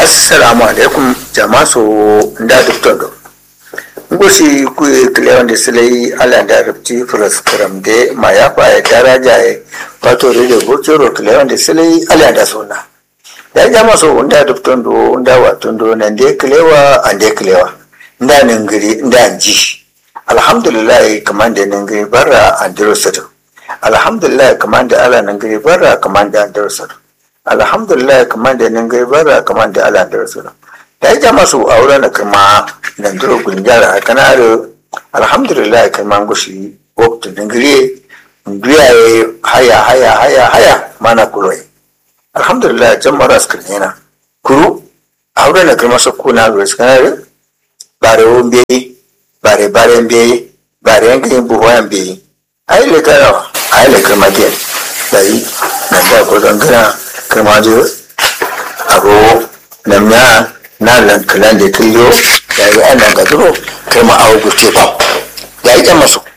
assalamu alaikum jama so nda dukton do ngosi ku kliyan da silai ala da rubti fras kram de ma ya fa ya daraja ya wato rede bocoro kliyan da silai ala da sona da jama so nda dukton do nda wato do nan de klewa an de klewa nda ningiri nda ji alhamdulillah kaman da ningiri barra an diro sato alhamdulillah kaman da ala ningiri barra kaman da an diro sato alhamdulillah kamar da nan gai bara kamar da ala da rasu da ya jama su aure na kama nan duro gunjara a kanaro alhamdulillah kamar gushi waktu dingire biya ya haya haya haya haya mana kuro alhamdulillah can mara su yana kuru aure na kama su kuna ruwa su kanaro bare won biyi bare bare biyi bare yankin buhuwan biyi ai le karawa ai le kama ke dari nan da ko zangana kama je abu na miya na lankalan da killo da yi an nan gaduro kai ma awo guce ba ya yi masu